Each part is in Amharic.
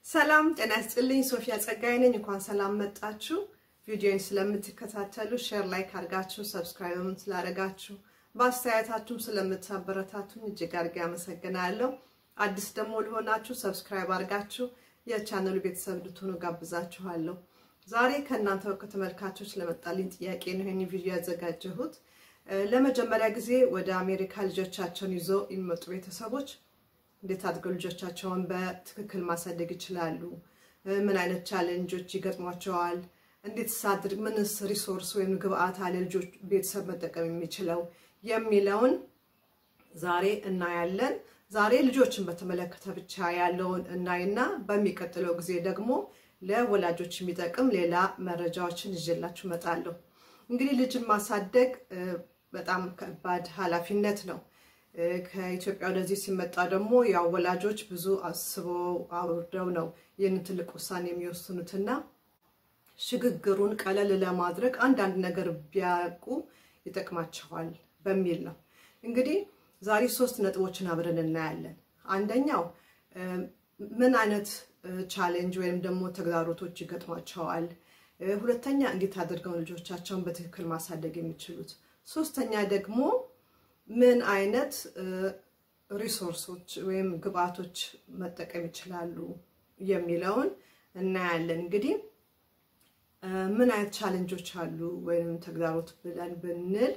ሰላም ጤና ይስጥልኝ። ሶፊያ ጸጋይ ነኝ። እንኳን ሰላም መጣችሁ። ቪዲዮን ስለምትከታተሉ ሼር፣ ላይክ አድርጋችሁ ሰብስክራይብም ስላደረጋችሁ በአስተያየታችሁም ስለምታበረታቱኝ እጅግ አድርጌ አመሰግናለሁ። አዲስ ደግሞ ለሆናችሁ ሰብስክራይብ አድርጋችሁ የቻነሉ ቤተሰብ እንድትሆኑ ጋብዛችኋለሁ። ዛሬ ከእናንተ ከተመልካቾች ለመጣልኝ ጥያቄ ነው ይህን ቪዲዮ ያዘጋጀሁት። ለመጀመሪያ ጊዜ ወደ አሜሪካ ልጆቻቸውን ይዞ የሚመጡ ቤተሰቦች እንዴት አድርገው ልጆቻቸውን በትክክል ማሳደግ ይችላሉ? ምን አይነት ቻሌንጆች ይገጥሟቸዋል? እንዴት ሳድርግ ምንስ ሪሶርስ ወይም ግብአት አለ ልጆች ቤተሰብ መጠቀም የሚችለው የሚለውን ዛሬ እናያለን። ዛሬ ልጆችን በተመለከተ ብቻ ያለውን እናይና በሚቀጥለው ጊዜ ደግሞ ለወላጆች የሚጠቅም ሌላ መረጃዎችን ይዤላችሁ እመጣለሁ። እንግዲህ ልጅን ማሳደግ በጣም ከባድ ኃላፊነት ነው። ከኢትዮጵያ ወደዚህ ሲመጣ ደግሞ ያው ወላጆች ብዙ አስበው አውርደው ነው ይህንን ትልቅ ውሳኔ የሚወስኑትና ሽግግሩን ቀለል ለማድረግ አንዳንድ ነገር ቢያውቁ ይጠቅማቸዋል በሚል ነው። እንግዲህ ዛሬ ሶስት ነጥቦችን አብረን እናያለን። አንደኛው ምን አይነት ቻሌንጅ ወይም ደግሞ ተግዳሮቶች ይገጥሟቸዋል፣ ሁለተኛ እንዴት አድርገው ልጆቻቸውን በትክክል ማሳደግ የሚችሉት፣ ሶስተኛ ደግሞ ምን አይነት ሪሶርሶች ወይም ግብአቶች መጠቀም ይችላሉ የሚለውን እናያለን። እንግዲህ ምን አይነት ቻሌንጆች አሉ ወይም ተግዳሮት ብለን ብንል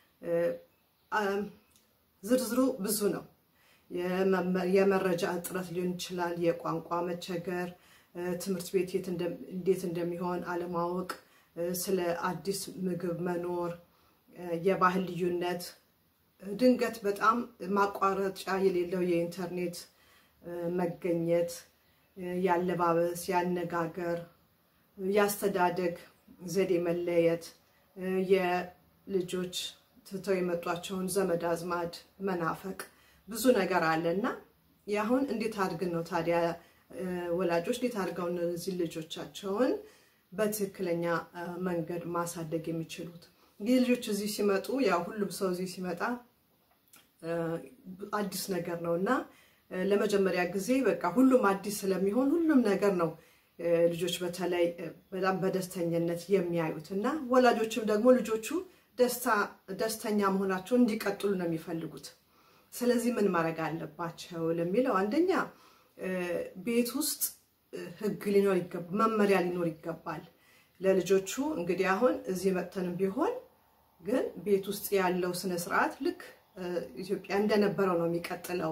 ዝርዝሩ ብዙ ነው። የመረጃ እጥረት ሊሆን ይችላል፣ የቋንቋ መቸገር፣ ትምህርት ቤት እንዴት እንደሚሆን አለማወቅ፣ ስለ አዲስ ምግብ መኖር፣ የባህል ልዩነት ድንገት በጣም ማቋረጫ የሌለው የኢንተርኔት መገኘት፣ ያለባበስ፣ ያነጋገር፣ ያስተዳደግ ዘዴ መለየት፣ የልጆች ትተው የመጧቸውን ዘመድ አዝማድ መናፈቅ፣ ብዙ ነገር አለ እና ያሁን እንዴት አድርገን ነው ታዲያ ወላጆች እንዴት አድርገው እነዚህ ልጆቻቸውን በትክክለኛ መንገድ ማሳደግ የሚችሉት? እንግዲህ ልጆች እዚህ ሲመጡ ያው ሁሉም ሰው እዚህ ሲመጣ አዲስ ነገር ነው እና ለመጀመሪያ ጊዜ በቃ ሁሉም አዲስ ስለሚሆን ሁሉም ነገር ነው ልጆች በተለይ በጣም በደስተኝነት የሚያዩት እና ወላጆችም ደግሞ ልጆቹ ደስተኛ መሆናቸውን እንዲቀጥሉ ነው የሚፈልጉት። ስለዚህ ምን ማድረግ አለባቸው ለሚለው አንደኛ ቤት ውስጥ ሕግ ሊኖር ይገባል፣ መመሪያ ሊኖር ይገባል ለልጆቹ እንግዲህ አሁን እዚህ መጥተንም ቢሆን ግን ቤት ውስጥ ያለው ስነ ስርዓት ልክ ኢትዮጵያ እንደነበረው ነው የሚቀጥለው።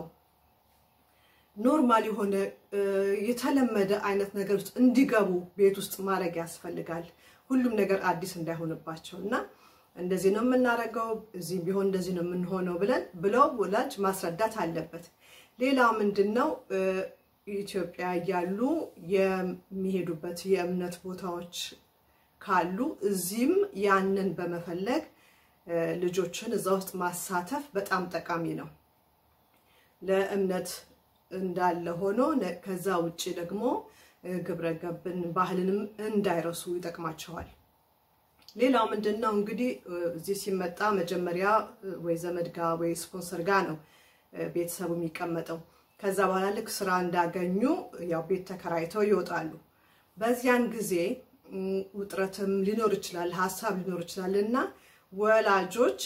ኖርማል የሆነ የተለመደ አይነት ነገር ውስጥ እንዲገቡ ቤት ውስጥ ማድረግ ያስፈልጋል። ሁሉም ነገር አዲስ እንዳይሆንባቸው እና እንደዚህ ነው የምናደርገው፣ እዚህ ቢሆን እንደዚህ ነው የምንሆነው ብለን ብለው ወላጅ ማስረዳት አለበት። ሌላው ምንድን ነው ኢትዮጵያ እያሉ የሚሄዱበት የእምነት ቦታዎች ካሉ እዚህም ያንን በመፈለግ ልጆችን እዛ ውስጥ ማሳተፍ በጣም ጠቃሚ ነው። ለእምነት እንዳለ ሆኖ ከዛ ውጭ ደግሞ ግብረ ገብን ባህልንም እንዳይረሱ ይጠቅማቸዋል። ሌላው ምንድን ነው እንግዲህ እዚህ ሲመጣ መጀመሪያ ወይ ዘመድ ጋ ወይ ስፖንሰር ጋ ነው ቤተሰቡ የሚቀመጠው። ከዛ በኋላ ልክ ስራ እንዳገኙ ያው ቤት ተከራይተው ይወጣሉ። በዚያን ጊዜ ውጥረትም ሊኖር ይችላል፣ ሀሳብ ሊኖር ይችላል እና ወላጆች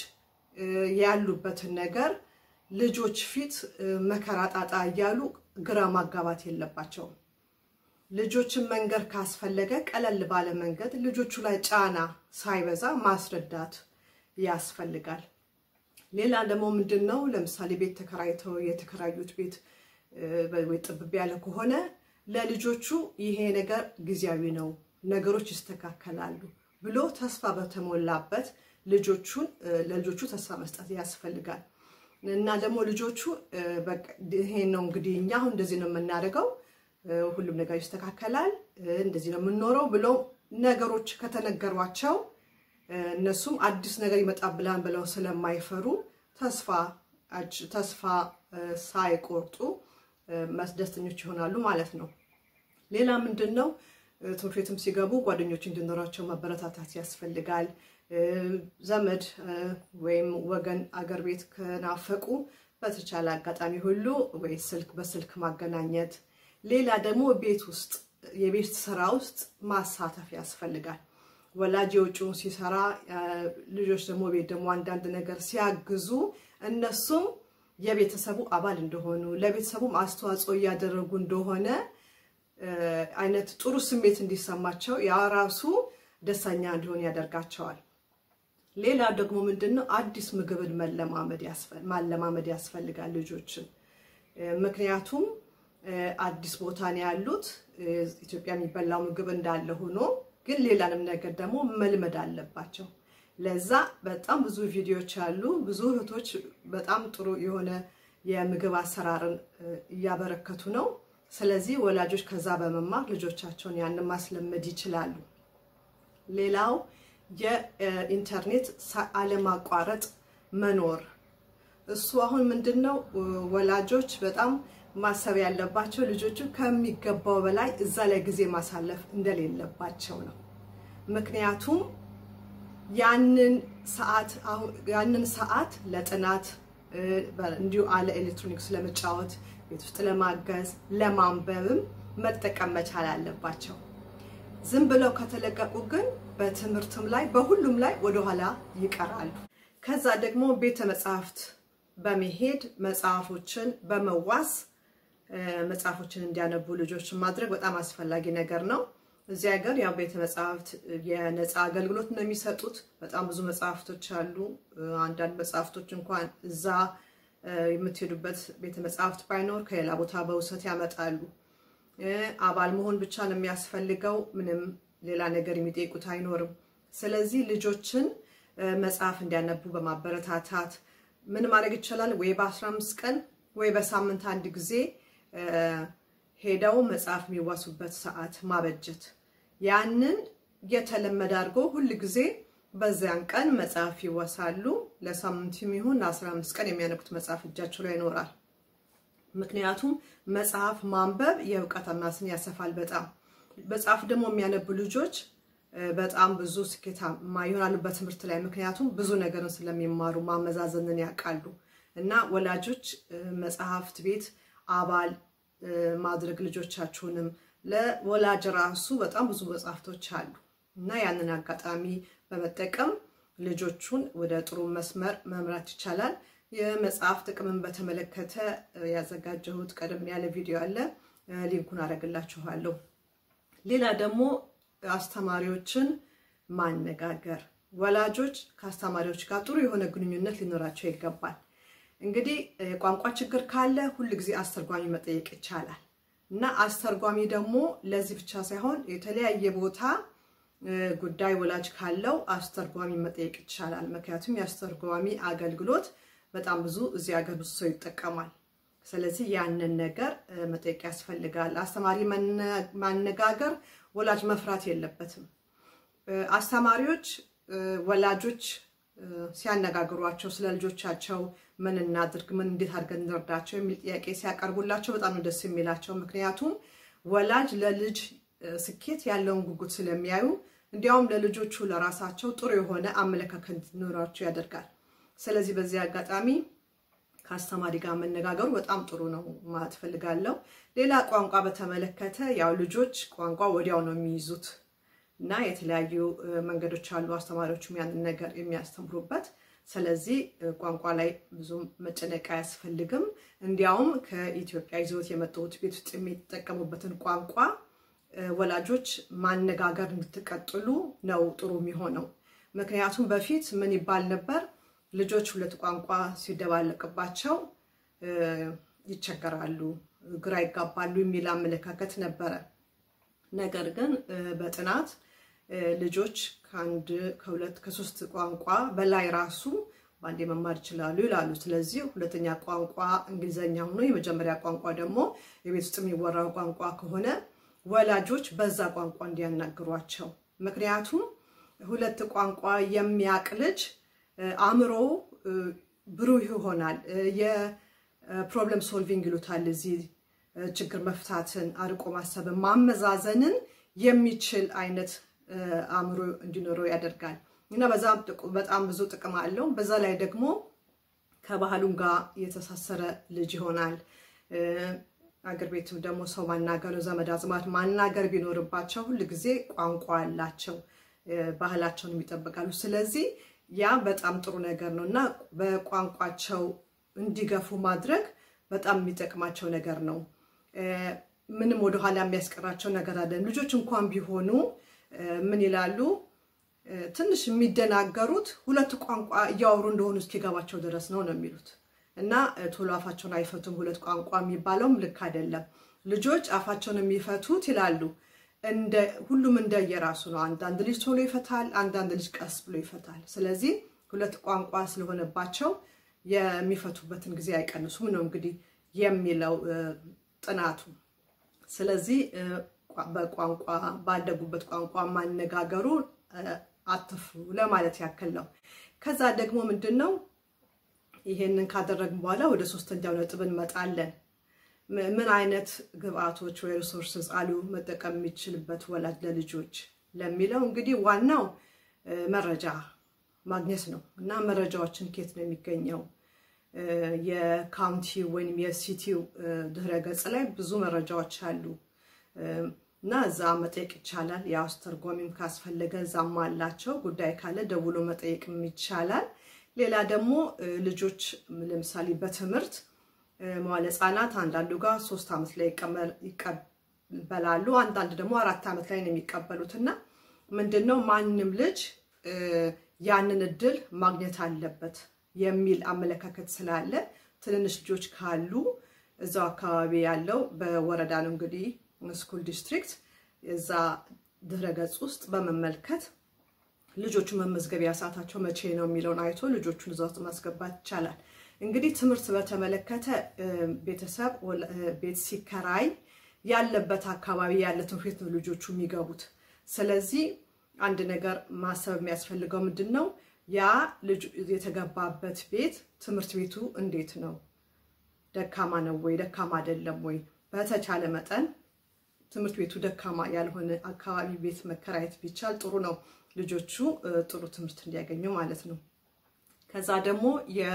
ያሉበትን ነገር ልጆች ፊት መከራ ጣጣ እያሉ ግራ ማጋባት የለባቸውም። ልጆችን መንገድ ካስፈለገ ቀለል ባለ መንገድ ልጆቹ ላይ ጫና ሳይበዛ ማስረዳት ያስፈልጋል። ሌላ ደግሞ ምንድን ነው ለምሳሌ ቤት ተከራይተው የተከራዩት ቤት ወይ ጥብብ ያለ ከሆነ ለልጆቹ ይሄ ነገር ጊዜያዊ ነው፣ ነገሮች ይስተካከላሉ ብሎ ተስፋ በተሞላበት ልጆቹን ለልጆቹ ተስፋ መስጠት ያስፈልጋል። እና ደግሞ ልጆቹ ይሄ ነው እንግዲህ እኛ አሁን እንደዚህ ነው የምናደርገው፣ ሁሉም ነገር ይስተካከላል፣ እንደዚህ ነው የምንኖረው ብሎ ነገሮች ከተነገሯቸው እነሱም አዲስ ነገር ይመጣብላን ብለው ስለማይፈሩ ተስፋ ተስፋ ሳይቆርጡ ደስተኞች ይሆናሉ ማለት ነው። ሌላ ምንድን ነው ትምህርት ቤትም ሲገቡ ጓደኞች እንዲኖራቸው ማበረታታት ያስፈልጋል። ዘመድ ወይም ወገን አገር ቤት ከናፈቁ በተቻለ አጋጣሚ ሁሉ ወይ ስልክ በስልክ ማገናኘት ሌላ ደግሞ ቤት ውስጥ የቤት ስራ ውስጥ ማሳተፍ ያስፈልጋል። ወላጅ የውጭውን ሲሰራ ልጆች ደግሞ ቤት ደግሞ አንዳንድ ነገር ሲያግዙ እነሱም የቤተሰቡ አባል እንደሆኑ ለቤተሰቡም አስተዋጽኦ እያደረጉ እንደሆነ አይነት ጥሩ ስሜት እንዲሰማቸው ያ ራሱ ደስተኛ እንዲሆን ያደርጋቸዋል። ሌላ ደግሞ ምንድን ነው አዲስ ምግብን ማለማመድ ያስፈልጋል ልጆችን። ምክንያቱም አዲስ ቦታ ነው ያሉት። ኢትዮጵያ የሚበላው ምግብ እንዳለ ሆኖ ግን ሌላንም ነገር ደግሞ መልመድ አለባቸው። ለዛ በጣም ብዙ ቪዲዮዎች አሉ። ብዙ እህቶች በጣም ጥሩ የሆነ የምግብ አሰራርን እያበረከቱ ነው። ስለዚህ ወላጆች ከዛ በመማር ልጆቻቸውን ያንን ማስለመድ ይችላሉ። ሌላው የኢንተርኔት አለማቋረጥ መኖር እሱ አሁን ምንድን ነው ወላጆች በጣም ማሰብ ያለባቸው ልጆቹ ከሚገባው በላይ እዛ ላይ ጊዜ ማሳለፍ እንደሌለባቸው ነው። ምክንያቱም ያንን ሰዓት ያንን ሰዓት ለጥናት እንዲሁ አለ ኤሌክትሮኒክስ ለመጫወት ቤት ውስጥ ለማገዝ ለማንበብም መጠቀም መቻል አለባቸው። ዝም ብለው ከተለቀቁ ግን በትምህርትም ላይ በሁሉም ላይ ወደኋላ ይቀራሉ። ከዛ ደግሞ ቤተ መጽሐፍት በመሄድ መጽሐፎችን በመዋስ መጽሐፎችን እንዲያነቡ ልጆችን ማድረግ በጣም አስፈላጊ ነገር ነው። እዚህ ሀገር ያው ቤተ መጽሐፍት የነፃ አገልግሎት ነው የሚሰጡት። በጣም ብዙ መጽሐፍቶች አሉ። አንዳንድ መጽሐፍቶች እንኳን እዛ የምትሄዱበት ቤተ መጽሐፍት ባይኖር ከሌላ ቦታ በውሰት ያመጣሉ። አባል መሆን ብቻ ነው የሚያስፈልገው። ምንም ሌላ ነገር የሚጠይቁት አይኖርም። ስለዚህ ልጆችን መጽሐፍ እንዲያነቡ በማበረታታት ምን ማድረግ ይቻላል? ወይ በ15 ቀን ወይ በሳምንት አንድ ጊዜ ሄደው መጽሐፍ የሚዋሱበት ሰዓት ማበጀት፣ ያንን የተለመደ አድርጎ ሁል ጊዜ በዚያን ቀን መጽሐፍ ይወሳሉ። ለሳምንት የሚሆን ለ15 ቀን የሚያነቡት መጽሐፍ እጃቸው ላይ ይኖራል። ምክንያቱም መጽሐፍ ማንበብ የእውቀት አድማስን ያሰፋል። በጣም መጽሐፍ ደግሞ የሚያነቡ ልጆች በጣም ብዙ ስኬታማ ይሆናሉ በትምህርት ላይ ምክንያቱም ብዙ ነገርን ስለሚማሩ ማመዛዘንን ያውቃሉ። እና ወላጆች መጽሐፍት ቤት አባል ማድረግ ልጆቻችሁንም ለወላጅ ራሱ በጣም ብዙ መጽሐፍቶች አሉ እና ያንን አጋጣሚ በመጠቀም ልጆቹን ወደ ጥሩ መስመር መምራት ይቻላል። የመጽሐፍ ጥቅምን በተመለከተ ያዘጋጀሁት ቀደም ያለ ቪዲዮ አለ፣ ሊንኩን አደርግላችኋለሁ። ሌላ ደግሞ አስተማሪዎችን ማነጋገር፣ ወላጆች ከአስተማሪዎች ጋር ጥሩ የሆነ ግንኙነት ሊኖራቸው ይገባል። እንግዲህ የቋንቋ ችግር ካለ ሁል ጊዜ አስተርጓሚ መጠየቅ ይቻላል እና አስተርጓሚ ደግሞ ለዚህ ብቻ ሳይሆን የተለያየ ቦታ ጉዳይ ወላጅ ካለው አስተርጓሚ መጠየቅ ይቻላል። ምክንያቱም የአስተርጓሚ አገልግሎት በጣም ብዙ እዚህ ሀገር ብዙ ሰው ይጠቀማል። ስለዚህ ያንን ነገር መጠየቅ ያስፈልጋል። አስተማሪ ማነጋገር ወላጅ መፍራት የለበትም። አስተማሪዎች ወላጆች ሲያነጋግሯቸው ስለ ልጆቻቸው ምን እናድርግ፣ ምን እንዴት አድርገን እንርዳቸው የሚል ጥያቄ ሲያቀርቡላቸው በጣም ነው ደስ የሚላቸው። ምክንያቱም ወላጅ ለልጅ ስኬት ያለውን ጉጉት ስለሚያዩ እንዲያውም ለልጆቹ ለራሳቸው ጥሩ የሆነ አመለካከት እንዲኖራቸው ያደርጋል። ስለዚህ በዚህ አጋጣሚ ከአስተማሪ ጋር መነጋገሩ በጣም ጥሩ ነው ማለት ፈልጋለሁ። ሌላ ቋንቋ በተመለከተ ያው ልጆች ቋንቋ ወዲያው ነው የሚይዙት እና የተለያዩ መንገዶች አሉ አስተማሪዎቹም ያንን ነገር የሚያስተምሩበት። ስለዚህ ቋንቋ ላይ ብዙ መጨነቅ አያስፈልግም። እንዲያውም ከኢትዮጵያ ይዘውት የመጡት ቤት ውስጥ የሚጠቀሙበትን ቋንቋ ወላጆች ማነጋገር እንድትቀጥሉ ነው ጥሩ የሚሆነው። ምክንያቱም በፊት ምን ይባል ነበር? ልጆች ሁለት ቋንቋ ሲደባለቅባቸው ይቸገራሉ፣ ግራ ይጋባሉ የሚል አመለካከት ነበረ። ነገር ግን በጥናት ልጆች ከአንድ ከሁለት ከሶስት ቋንቋ በላይ ራሱ በአንዴ መማር ይችላሉ ይላሉ። ስለዚህ ሁለተኛ ቋንቋ እንግሊዘኛ ሆኖ የመጀመሪያ ቋንቋ ደግሞ የቤት ውስጥ የሚወራው ቋንቋ ከሆነ ወላጆች በዛ ቋንቋ እንዲያናግሯቸው። ምክንያቱም ሁለት ቋንቋ የሚያቅ ልጅ አእምሮ ብሩህ ይሆናል። የፕሮብለም ሶልቪንግ ይሉታል እዚህ ችግር መፍታትን፣ አርቆ ማሰብን፣ ማመዛዘንን የሚችል አይነት አእምሮ እንዲኖረው ያደርጋል እና በጣም ብዙ ጥቅም አለው። በዛ ላይ ደግሞ ከባህሉም ጋር የተሳሰረ ልጅ ይሆናል። አገር ቤትም ደግሞ ሰው ማናገር ዘመድ አዝማድ ማናገር ቢኖርባቸው ሁል ጊዜ ቋንቋ አላቸው፣ ባህላቸውን ይጠብቃሉ። ስለዚህ ያ በጣም ጥሩ ነገር ነው እና በቋንቋቸው እንዲገፉ ማድረግ በጣም የሚጠቅማቸው ነገር ነው። ምንም ወደኋላ የሚያስቀራቸው ነገር አለን። ልጆች እንኳን ቢሆኑ ምን ይላሉ? ትንሽ የሚደናገሩት ሁለት ቋንቋ እያወሩ እንደሆኑ እስኪገባቸው ድረስ ነው ነው የሚሉት እና ቶሎ አፋቸውን አይፈቱም። ሁለት ቋንቋ የሚባለውም ልክ አይደለም። ልጆች አፋቸውን የሚፈቱት ይላሉ ሁሉም እንደየራሱ ነው። አንዳንድ ልጅ ቶሎ ይፈታል፣ አንዳንድ ልጅ ቀስ ብሎ ይፈታል። ስለዚህ ሁለት ቋንቋ ስለሆነባቸው የሚፈቱበትን ጊዜ አይቀንሱም ነው እንግዲህ የሚለው ጥናቱ። ስለዚህ በቋንቋ ባደጉበት ቋንቋ ማነጋገሩ አትፍሩ ለማለት ያክል ነው። ከዛ ደግሞ ምንድን ነው ይሄንን ካደረግን በኋላ ወደ ሶስተኛው ነጥብ እንመጣለን። ምን አይነት ግብአቶች ወይ ሪሶርስስ አሉ መጠቀም የሚችልበት ወላጅ ለልጆች ለሚለው እንግዲህ ዋናው መረጃ ማግኘት ነው እና መረጃዎችን ኬት ነው የሚገኘው? የካውንቲ ወይም የሲቲው ድህረ ገጽ ላይ ብዙ መረጃዎች አሉ እና እዛ መጠየቅ ይቻላል። ያው አስተርጓሚም ካስፈለገ እዛም አላቸው። ጉዳይ ካለ ደውሎ መጠየቅም ይቻላል። ሌላ ደግሞ ልጆች ለምሳሌ በትምህርት መዋለ ሕፃናት አንዳንዱ ጋር ሶስት ዓመት ላይ ይቀበላሉ፣ አንዳንድ ደግሞ አራት ዓመት ላይ ነው የሚቀበሉት እና ምንድን ነው ማንም ልጅ ያንን እድል ማግኘት አለበት የሚል አመለካከት ስላለ ትንንሽ ልጆች ካሉ እዛው አካባቢ ያለው በወረዳ ነው እንግዲህ ስኩል ዲስትሪክት እዛ ድህረ ገጽ ውስጥ በመመልከት ልጆቹ መመዝገቢያ ሰዓታቸው መቼ ነው የሚለውን አይቶ ልጆቹን እዛ ውስጥ ማስገባት ይቻላል። እንግዲህ ትምህርት በተመለከተ ቤተሰብ ቤት ሲከራይ ያለበት አካባቢ ያለ ትምህርት ቤት ነው ልጆቹ የሚገቡት። ስለዚህ አንድ ነገር ማሰብ የሚያስፈልገው ምንድን ነው ያ ልጅ የተገባበት ቤት ትምህርት ቤቱ እንዴት ነው? ደካማ ነው ወይ ደካማ አይደለም ወይ? በተቻለ መጠን ትምህርት ቤቱ ደካማ ያልሆነ አካባቢ ቤት መከራየት ቢቻል ጥሩ ነው። ልጆቹ ጥሩ ትምህርት እንዲያገኙ ማለት ነው። ከዛ ደግሞ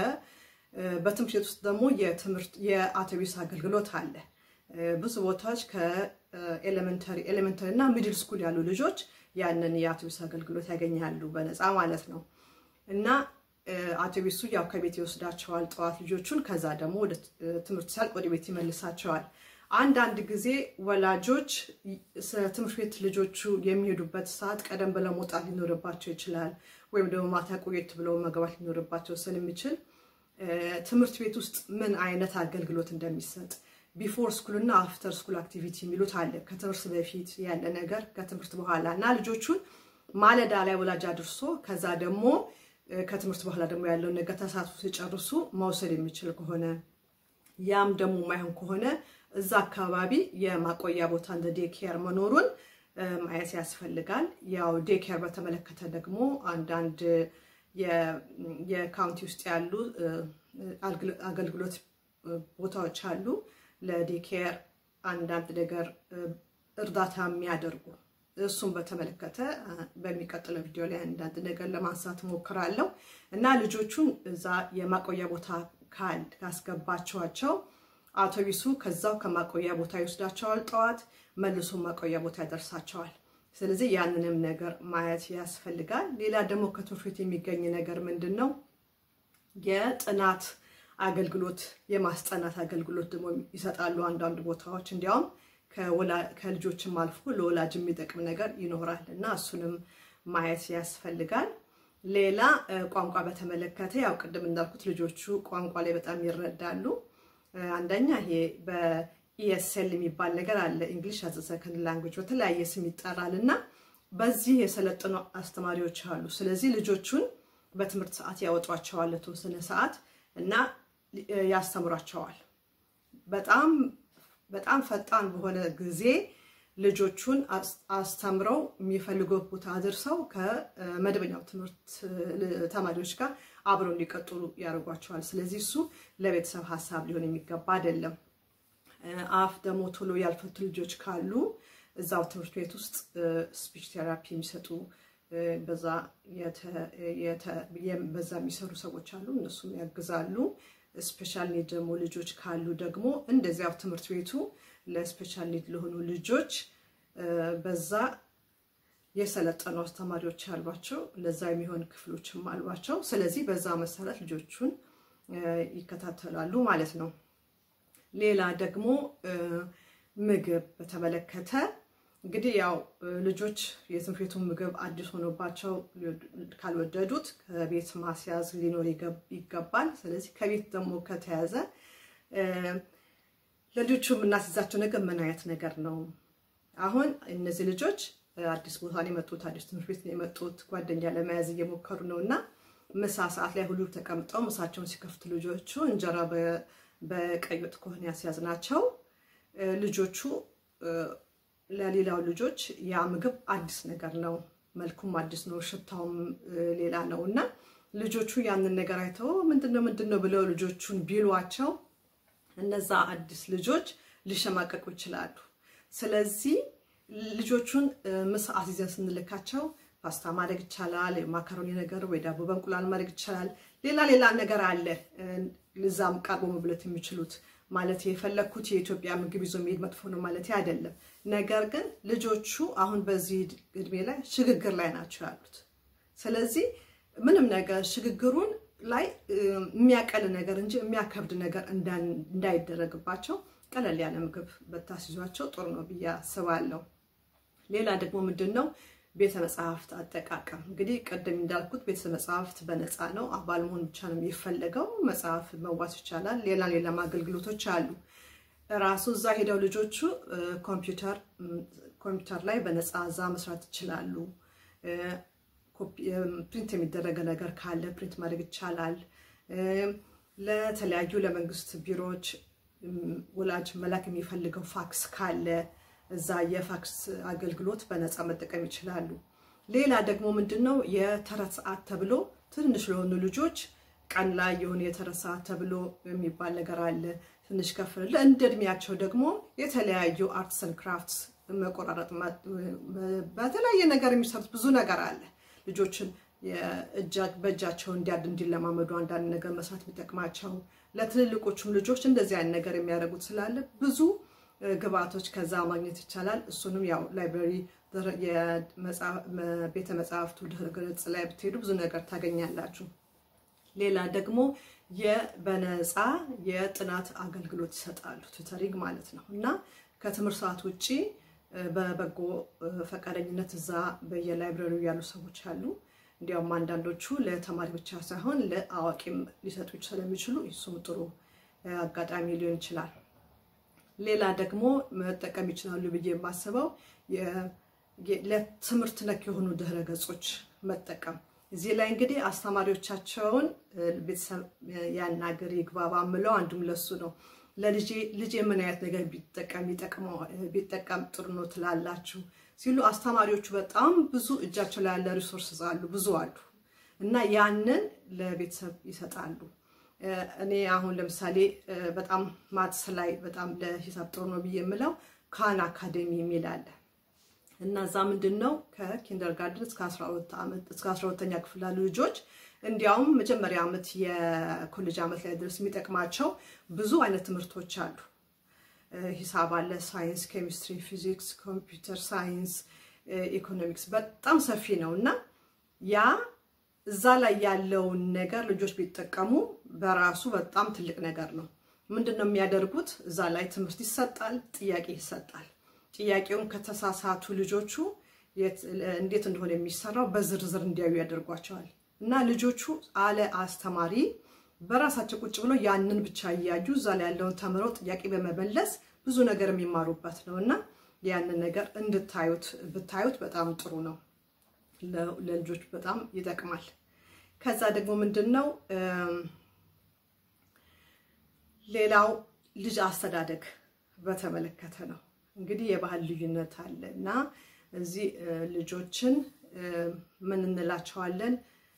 በትምህርት ቤት ውስጥ ደግሞ የትምህርት የአውቶቢስ አገልግሎት አለ። ብዙ ቦታዎች ከኤሌመንተሪ ኤሌመንተሪ እና ሚድል ስኩል ያሉ ልጆች ያንን የአውቶቢስ አገልግሎት ያገኛሉ በነፃ ማለት ነው። እና አውቶቢሱ ያው ከቤት ይወስዳቸዋል ጠዋት ልጆቹን። ከዛ ደግሞ ወደ ትምህርት ሲያልቅ ወደ ቤት ይመልሳቸዋል። አንዳንድ ጊዜ ወላጆች ትምህርት ቤት ልጆቹ የሚሄዱበት ሰዓት ቀደም ብለው መውጣት ሊኖርባቸው ይችላል። ወይም ደግሞ ማታ ቆየት ብለው መግባት ሊኖርባቸው ስለሚችል ትምህርት ቤት ውስጥ ምን አይነት አገልግሎት እንደሚሰጥ ቢፎር ስኩል እና አፍተር ስኩል አክቲቪቲ የሚሉት አለ። ከትምህርት በፊት ያለ ነገር ከትምህርት በኋላ እና ልጆቹን ማለዳ ላይ ወላጅ አድርሶ ከዛ ደግሞ ከትምህርት በኋላ ደግሞ ያለውን ነገር ተሳትፎ ሲጨርሱ መውሰድ የሚችል ከሆነ ያም ደግሞ ማይሆን ከሆነ እዛ አካባቢ የማቆያ ቦታ እንደ ዴኬር መኖሩን ማየት ያስፈልጋል። ያው ዴኬር በተመለከተ ደግሞ አንዳንድ የካውንቲ ውስጥ ያሉ አገልግሎት ቦታዎች አሉ። ለዴኬር አንዳንድ ነገር እርዳታ የሚያደርጉ እሱም በተመለከተ በሚቀጥለው ቪዲዮ ላይ አንዳንድ ነገር ለማንሳት እሞክራለሁ እና ልጆቹን እዛ የማቆያ ቦታ ካል ካስገባቸዋቸው አውቶቢሱ ከዛው ከማቆያ ቦታ ይወስዳቸዋል። ጠዋት መልሶ ማቆያ ቦታ ያደርሳቸዋል። ስለዚህ ያንንም ነገር ማየት ያስፈልጋል። ሌላ ደግሞ ከትምህርት ቤት የሚገኝ ነገር ምንድን ነው? የጥናት አገልግሎት የማስጠናት አገልግሎት ደግሞ ይሰጣሉ አንዳንድ ቦታዎች። እንዲያውም ከልጆችም አልፎ ለወላጅ የሚጠቅም ነገር ይኖራል እና እሱንም ማየት ያስፈልጋል። ሌላ ቋንቋ በተመለከተ ያው ቅድም እንዳልኩት ልጆቹ ቋንቋ ላይ በጣም ይረዳሉ። አንደኛ ይሄ በኢኤስኤል የሚባል ነገር አለ፣ እንግሊሽ አዘ ሰከንድ ላንጉጅ በተለያየ ስም ይጠራል እና በዚህ የሰለጠኑ አስተማሪዎች አሉ። ስለዚህ ልጆቹን በትምህርት ሰዓት ያወጧቸዋል ለተወሰነ ሰዓት እና ያስተምሯቸዋል። በጣም በጣም ፈጣን በሆነ ጊዜ ልጆቹን አስተምረው የሚፈልጉት ቦታ አድርሰው ከመደበኛው ትምህርት ተማሪዎች ጋር አብረው እንዲቀጥሉ ያደርጓቸዋል። ስለዚህ እሱ ለቤተሰብ ሀሳብ ሊሆን የሚገባ አይደለም። አፍ ደግሞ ቶሎ ያልፈቱ ልጆች ካሉ እዛው ትምህርት ቤት ውስጥ ስፒች ቴራፒ የሚሰጡ በዛ የሚሰሩ ሰዎች አሉ። እነሱም ያግዛሉ። ስፔሻል ኒድ ደግሞ ልጆች ካሉ ደግሞ እንደዚያው ትምህርት ቤቱ ለስፔሻል ኒድ ለሆኑ ልጆች በዛ የሰለጠኑ አስተማሪዎች አሏቸው። ለዛ የሚሆን ክፍሎችም አሏቸው። ስለዚህ በዛ መሰረት ልጆቹን ይከታተላሉ ማለት ነው። ሌላ ደግሞ ምግብ በተመለከተ እንግዲህ ያው ልጆች የትምህርት ቤቱን ምግብ አዲስ ሆኖባቸው ካልወደዱት ከቤት ማስያዝ ሊኖር ይገባል። ስለዚህ ከቤት ደግሞ ከተያዘ ለልጆቹ የምናስይዛቸው ነገር ምን አይነት ነገር ነው? አሁን እነዚህ ልጆች አዲስ ቦታ ነው የመጡት፣ አዲስ ትምህርት ቤት ነው የመጡት፣ ጓደኛ ለመያዝ እየሞከሩ ነው እና ምሳ ሰዓት ላይ ሁሉ ተቀምጠው ምሳቸውን ሲከፍቱ ልጆቹ እንጀራ በቀይ ወጥ ከሆነ ያስያዝናቸው ልጆቹ ለሌላው ልጆች ያ ምግብ አዲስ ነገር ነው፣ መልኩም አዲስ ነው፣ ሽታውም ሌላ ነው እና ልጆቹ ያንን ነገር አይተው ምንድነው ምንድነው ብለው ልጆቹን ቢሏቸው እነዛ አዲስ ልጆች ሊሸማቀቁ ይችላሉ። ስለዚህ ልጆቹን ምሳ አስይዘን ስንልካቸው ፓስታ ማድረግ ይቻላል፣ ማካሮኒ ነገር ወይ ዳቦ በእንቁላል ማድረግ ይቻላል። ሌላ ሌላ ነገር አለ ልዛም ቀርቦ መብለት የሚችሉት ማለት የፈለግኩት የኢትዮጵያ ምግብ ይዞ መሄድ መጥፎ ነው ማለት አይደለም። ነገር ግን ልጆቹ አሁን በዚህ እድሜ ላይ ሽግግር ላይ ናቸው ያሉት። ስለዚህ ምንም ነገር ሽግግሩን ላይ የሚያቀል ነገር እንጂ የሚያከብድ ነገር እንዳይደረግባቸው ቀለል ያለ ምግብ በታስይዟቸው ጥሩ ነው ብዬ አስባለሁ። ሌላ ደግሞ ምንድን ነው ቤተ መጽሐፍት አጠቃቀም እንግዲህ ቅድም እንዳልኩት ቤተ መጽሐፍት በነፃ ነው። አባል መሆን ብቻ ነው የሚፈለገው። መጽሐፍ መዋስ ይቻላል። ሌላ ሌላም አገልግሎቶች አሉ። ራሱ እዛ ሄደው ልጆቹ ኮምፒውተር ኮምፒውተር ላይ በነፃ እዛ መስራት ይችላሉ። ፕሪንት የሚደረገ ነገር ካለ ፕሪንት ማድረግ ይቻላል። ለተለያዩ ለመንግስት ቢሮዎች ወላጅ መላክ የሚፈልገው ፋክስ ካለ እዛ የፋክስ አገልግሎት በነፃ መጠቀም ይችላሉ። ሌላ ደግሞ ምንድን ነው የተረት ሰዓት ተብሎ ትንሽ ለሆኑ ልጆች ቀን ላይ የሆነ የተረት ሰዓት ተብሎ የሚባል ነገር አለ። ትንሽ ከፍ እንደ እድሜያቸው ደግሞ የተለያዩ አርትስ ኤንድ ክራፍትስ መቆራረጥ፣ በተለያየ ነገር የሚሰሩት ብዙ ነገር አለ። ልጆችን በእጃቸው እንዲያድ እንዲለማመዱ አንዳንድ ነገር መስራት የሚጠቅማቸው ለትልልቆቹም ልጆች እንደዚህ አይነት ነገር የሚያደርጉት ስላለ ብዙ ግብአቶች ከዛ ማግኘት ይቻላል። እሱንም ያው ላይብረሪ ቤተ መጽሐፍቱ ድረገጽ ላይ ብትሄዱ ብዙ ነገር ታገኛላችሁ። ሌላ ደግሞ በነፃ የጥናት አገልግሎት ይሰጣሉ፣ ቱተሪንግ ማለት ነው እና ከትምህርት ሰዓት ውጭ በበጎ ፈቃደኝነት እዛ በየላይብረሪው ያሉ ሰዎች አሉ። እንዲያውም አንዳንዶቹ ለተማሪ ብቻ ሳይሆን ለአዋቂም ሊሰጡ ስለሚችሉ እሱም ጥሩ አጋጣሚ ሊሆን ይችላል። ሌላ ደግሞ መጠቀም ይችላሉ ብዬ የማስበው ለትምህርት ነክ የሆኑ ድህረ ገጾች መጠቀም። እዚህ ላይ እንግዲህ አስተማሪዎቻቸውን ቤተሰብ ያናገር ይግባባ ምለው አንዱም ለሱ ነው። ለልጄ ልጄ ምን አይነት ነገር ቢጠቀም ጥሩ ነው ትላላችሁ ሲሉ አስተማሪዎቹ በጣም ብዙ እጃቸው ላይ ያለ ሪሶርስ አሉ፣ ብዙ አሉ እና ያንን ለቤተሰብ ይሰጣሉ። እኔ አሁን ለምሳሌ በጣም ማትስ ላይ በጣም ለሂሳብ ጥሩ ነው ብዬ የምለው ካን አካዴሚ የሚል አለ እና እዛ ምንድን ነው ከኪንደርጋርደን እስከ 12ተኛ ክፍል ያሉ ልጆች እንዲያውም መጀመሪያ ዓመት የኮሌጅ ዓመት ላይ ድረስ የሚጠቅማቸው ብዙ አይነት ትምህርቶች አሉ። ሂሳብ አለ፣ ሳይንስ፣ ኬሚስትሪ፣ ፊዚክስ፣ ኮምፒውተር ሳይንስ፣ ኢኮኖሚክስ በጣም ሰፊ ነው እና ያ እዛ ላይ ያለውን ነገር ልጆች ቢጠቀሙ በራሱ በጣም ትልቅ ነገር ነው። ምንድን ነው የሚያደርጉት? እዛ ላይ ትምህርት ይሰጣል፣ ጥያቄ ይሰጣል። ጥያቄውን ከተሳሳቱ ልጆቹ እንዴት እንደሆነ የሚሰራው በዝርዝር እንዲያዩ ያደርጓቸዋል እና ልጆቹ አለ አስተማሪ በራሳቸው ቁጭ ብለው ያንን ብቻ እያዩ እዛ ላይ ያለውን ተምረው ጥያቄ በመመለስ ብዙ ነገር የሚማሩበት ነው እና ያንን ነገር እንድታዩት ብታዩት በጣም ጥሩ ነው። ለልጆች በጣም ይጠቅማል። ከዛ ደግሞ ምንድን ነው ሌላው ልጅ አስተዳደግ በተመለከተ ነው። እንግዲህ የባህል ልዩነት አለ እና እዚህ ልጆችን ምን እንላቸዋለን?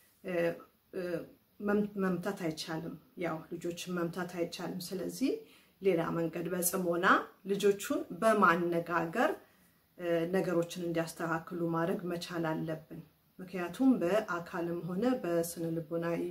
መምታት አይቻልም። ያው ልጆችን መምታት አይቻልም። ስለዚህ ሌላ መንገድ በጽሞና ልጆቹን በማነጋገር ነገሮችን እንዲያስተካክሉ ማድረግ መቻል አለብን። ምክንያቱም በአካልም ሆነ በስነ ልቦናዊ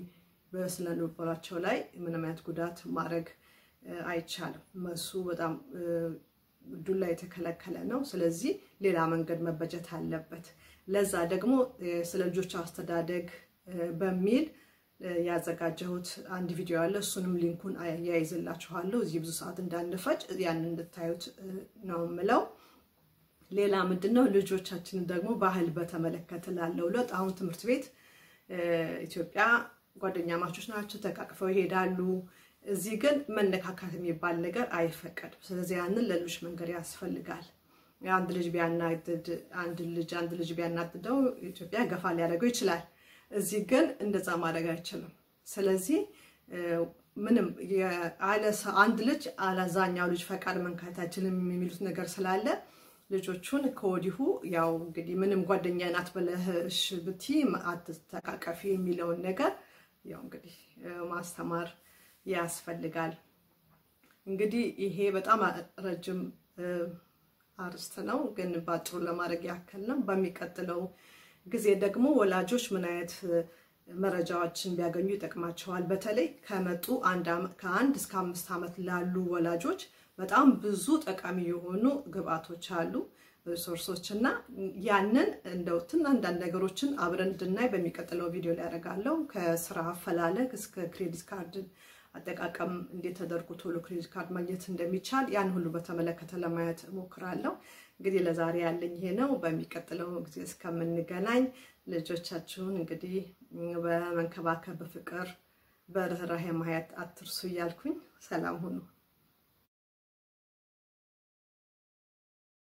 በስነ ልቦናቸው ላይ ምንም አይነት ጉዳት ማድረግ አይቻልም። መሱ በጣም ዱላ የተከለከለ ነው። ስለዚህ ሌላ መንገድ መበጀት አለበት። ለዛ ደግሞ ስለ ልጆች አስተዳደግ በሚል ያዘጋጀሁት አንድ ቪዲዮ አለ። እሱንም ሊንኩን አያይዝላችኋለሁ። እዚህ ብዙ ሰዓት እንዳንፈጭ ያን እንድታዩት ነው የምለው። ሌላ ምንድን ነው ልጆቻችንን ደግሞ ባህል በተመለከተ ላለው ለውጥ አሁን ትምህርት ቤት ኢትዮጵያ ጓደኛ ማቾች ናቸው፣ ተቃቅፈው ይሄዳሉ። እዚህ ግን መነካካት የሚባል ነገር አይፈቀድም። ስለዚህ ያንን ለልጆች መንገድ ያስፈልጋል። አንድ ልጅ ቢያናድድ አንድ ልጅ አንድ ልጅ ቢያናድደው ኢትዮጵያ ገፋ ሊያደርገው ይችላል። እዚህ ግን እንደዛ ማድረግ አይችልም። ስለዚህ ምንም አንድ ልጅ አላዛኛው ልጅ ፈቃድ መንካታችንም የሚሉት ነገር ስላለ ልጆቹን ከወዲሁ ያው እንግዲህ ምንም ጓደኛ ናት ብለሽ ብቲ አትተቃቀፊ የሚለውን ነገር ያው እንግዲህ ማስተማር ያስፈልጋል። እንግዲህ ይሄ በጣም ረጅም አርስት ነው፣ ግን ባጭሩ ለማድረግ ያክል ነው። በሚቀጥለው ጊዜ ደግሞ ወላጆች ምን አይነት መረጃዎችን ቢያገኙ ይጠቅማቸዋል። በተለይ ከመጡ ከአንድ እስከ አምስት ዓመት ላሉ ወላጆች በጣም ብዙ ጠቃሚ የሆኑ ግብአቶች አሉ ሪሶርሶች እና ያንን እንደው ትን አንዳንድ ነገሮችን አብረን እንድናይ በሚቀጥለው ቪዲዮ ላይ ያደርጋለሁ። ከስራ አፈላለግ እስከ ክሬዲት ካርድ አጠቃቀም እንዴት ተደርጎ ቶሎ ክሬዲት ካርድ ማግኘት እንደሚቻል ያን ሁሉ በተመለከተ ለማየት እሞክራለሁ። እንግዲህ ለዛሬ ያለኝ ይሄ ነው። በሚቀጥለው ጊዜ እስከምንገናኝ ልጆቻችሁን እንግዲህ በመንከባከብ በፍቅር በርህራሄ ማየት አትርሱ እያልኩኝ ሰላም ሁኑ።